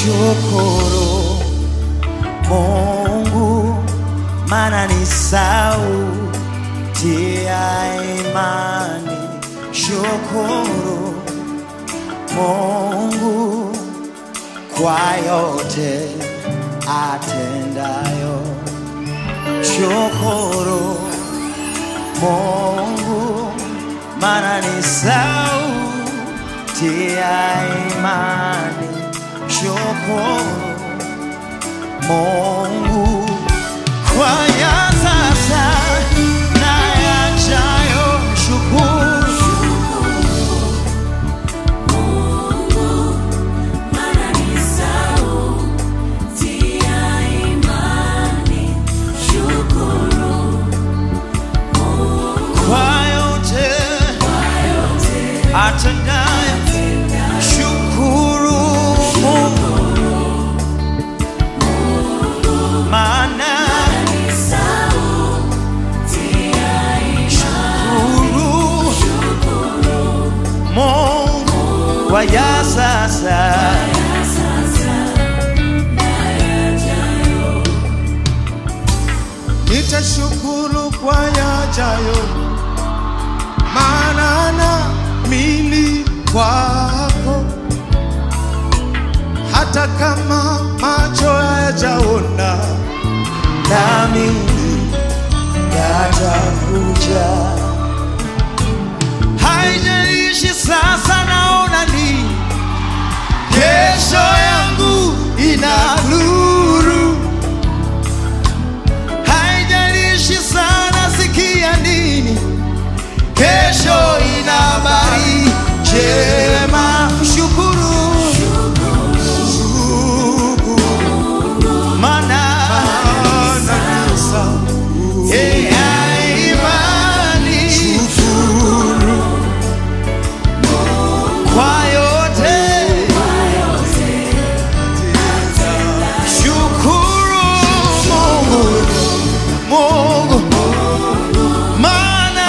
shukuru Mungu, maana ni sauti ya imani. Shukuru Mungu kwa yote atendayo. Shukuru Mungu, maana ni sauti ya imani. Shukuru Mungu kwa ya sasa na yajayo. Mshukuru kwa yote atendayo. Shukuru Mungu maana shukuru Mungu kwa ya sasa nitashukuru kwa yajayo, maana naamini kwako, hata kama macho hayajaona, nami yatakuja. Haijalishi sasa naona nini, kesho yangu ina nuru. Haijalishi sana sikia nini, kesho ina habari njema. Mshukuru maana maana ni sauti ya imani kwa yote shukuru Mungu Mungu maana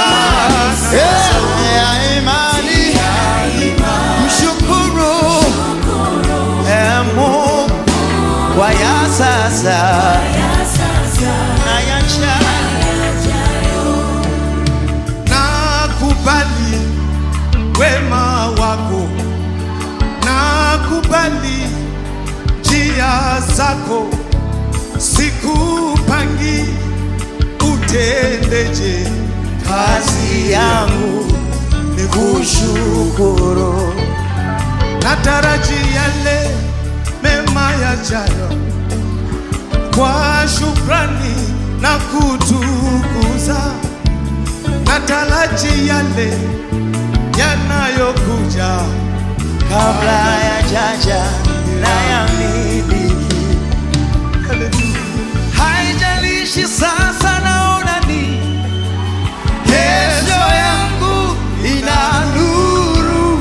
ya imani mshukuru eh, Mungu kwa ya sasa na yajayo nakubali wema wako, nakubali njia zako, sikupangi utendeje kazi yangu ni kushukuru nataraji yale mema yajayo kwa shukrani na kutukuza, nataraji yale yanayokuja kabla ya jaja na ya miliki. Haijalishi sasa naona ni kesho yangu ina nuru.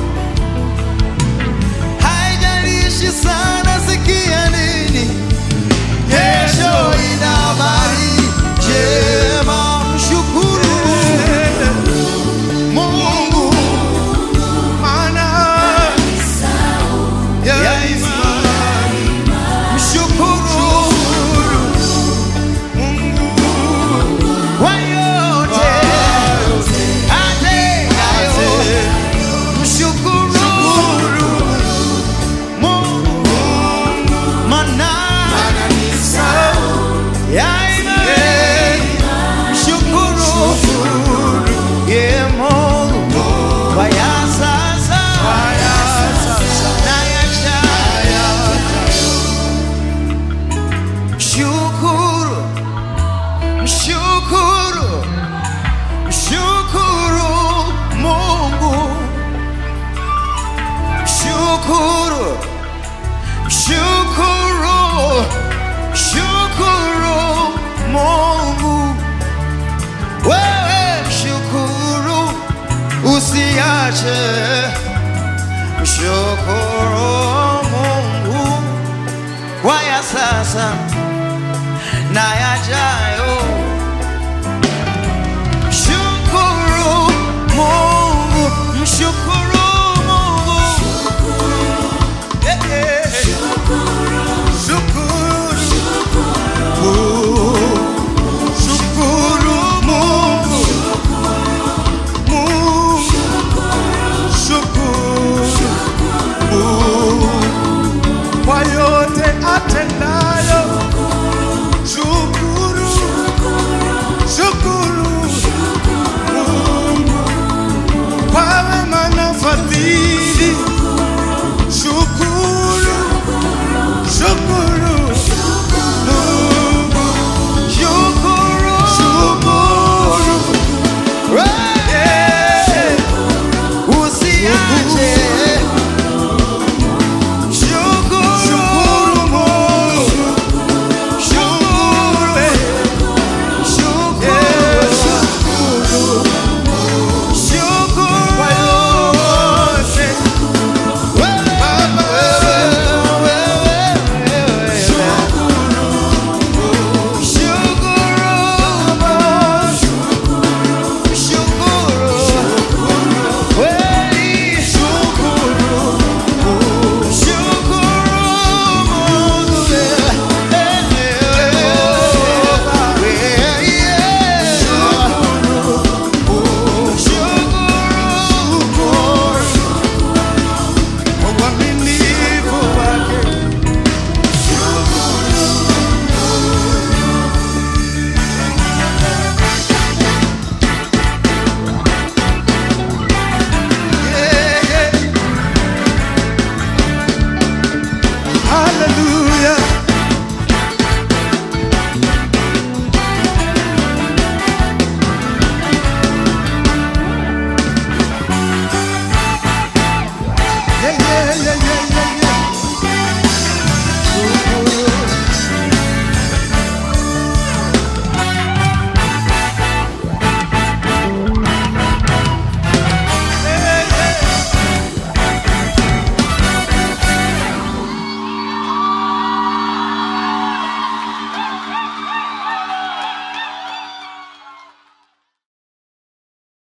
Haijalishi sana sikia nini, kesho ina habari njema. Mshukuru Mungu maana ya ya imani mshukuru kwa yote atendayo. Mshukuru Mungu maana ya imani. Mshukuru ye Mungu kwa ya sasa na yajayo. Shukuru, mshukuru, mshukuru Mungu, shukuru, shukuru, shukuru Mungu, wewe shukuru, usiache, mshukuru Mungu kwa ya sasa na yajayo. Shukuru Mungu, mshukuru Mungu. Eh, eh. Hallelujah.